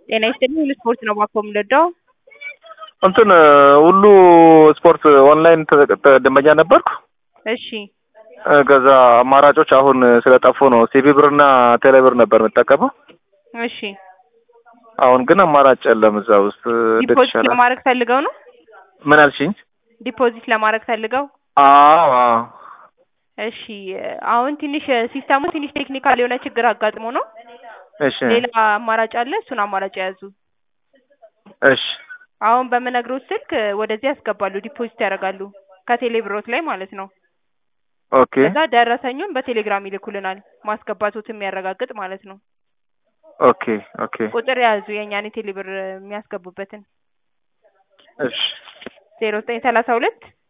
ጤና ይስጥልኝ ሁሉ ስፖርት ነው ባኮ የምንወደው። እንትን ሁሉ ስፖርት ኦንላይን ተ- ደንበኛ ነበርኩ። እሺ እ፣ ከዛ አማራጮች አሁን ስለጠፉ ነው ሲቢ ብርና ቴሌ ብር ነበር የምጠቀመው። እሺ አሁን ግን አማራጭ የለም እዛ ውስጥ እንዴት ዲፖዚት ይሻላል? ለማድረግ ፈልገው ነው? ምን አልሽኝ? ዲፖዚት ለማድረግ ፈልገው አዎ አዎ። እሺ አሁን ትንሽ ሲስተሙ ትንሽ ቴክኒካል የሆነ ችግር አጋጥሞ ነው። እሺ ሌላ አማራጭ አለ፣ እሱን አማራጭ የያዙ። እሺ አሁን በምነግሮት ስልክ ወደዚህ ያስገባሉ፣ ዲፖዚት ያደርጋሉ ከቴሌ ብሮት ላይ ማለት ነው። ኦኬ ከዛ ደረሰኙን በቴሌግራም ይልኩልናል፣ ማስገባቶት የሚያረጋግጥ ማለት ነው። ኦኬ ኦኬ ቁጥር የያዙ የእኛን የቴሌ ብር የሚያስገቡበትን እሺ ዜሮ ዘጠኝ ሰላሳ ሁለት